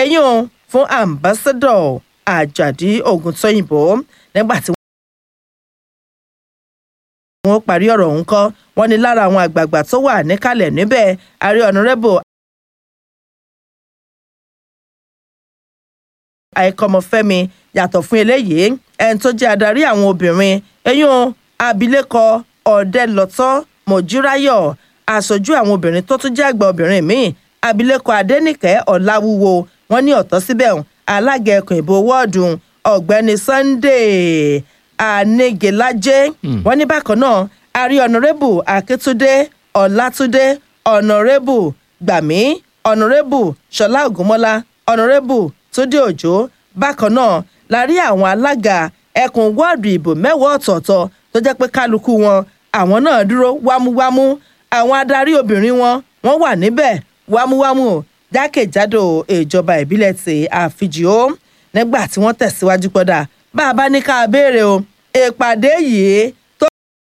eyín o fún ambassador àjàdí ògùntóyìnbó nígbà tí wọ́n parí ọ̀rọ̀ ọ̀hún kọ́ wọ́n ní lára àwọn àgbààgbà tó wà níkàlẹ̀ níbẹ̀ ààrẹ ọ̀nàrẹ́bù àìkọ́mọfẹ́mi yàtọ̀ fún eléyìí ẹni tó jẹ́ adarí àwọn obìnrin eyín abilékọ ọ̀dẹ́lọ́tọ́ mọ̀júráyọ̀ aṣojú àwọn obìnrin tó tún jẹ́ àgbà obìnrin míì abilékọ adẹ́nìkẹ́ ọ̀làwúwo wọ́n ní ọ̀tọ́ síbẹ̀ alága ẹkùn ìbò wọ́ọ̀dù ọ̀gbẹ́ni sunday anigelaje wọ́n ní bákan náà àrí ọ̀nàrẹ́bù akíntúndé ọ̀làtúndé ọ̀nàrẹ́bù gbàmí ọ̀nàrẹ́bù ṣọlá ògúnmọ́lá ọ̀nàrẹ́bù túndé òjò bákan náà la rí àwọn alága ẹkùn wọ́ọ̀dù ìbò mẹ́wàá ọ̀tọ̀ọ̀tọ̀ tó jẹ́ pé kálukú wọn àwọn náà dúró wámúwámú àwọn adarí obìnrin wọn wọ́n wà níbẹ̀ wámúwámú jákèjádò ìjọba ìbílẹ̀ ti àfijìó nígbà tí wọ́n tẹ̀síwájú pọ̀dà bá a bá ní ká béèrè o ìpàdé yìí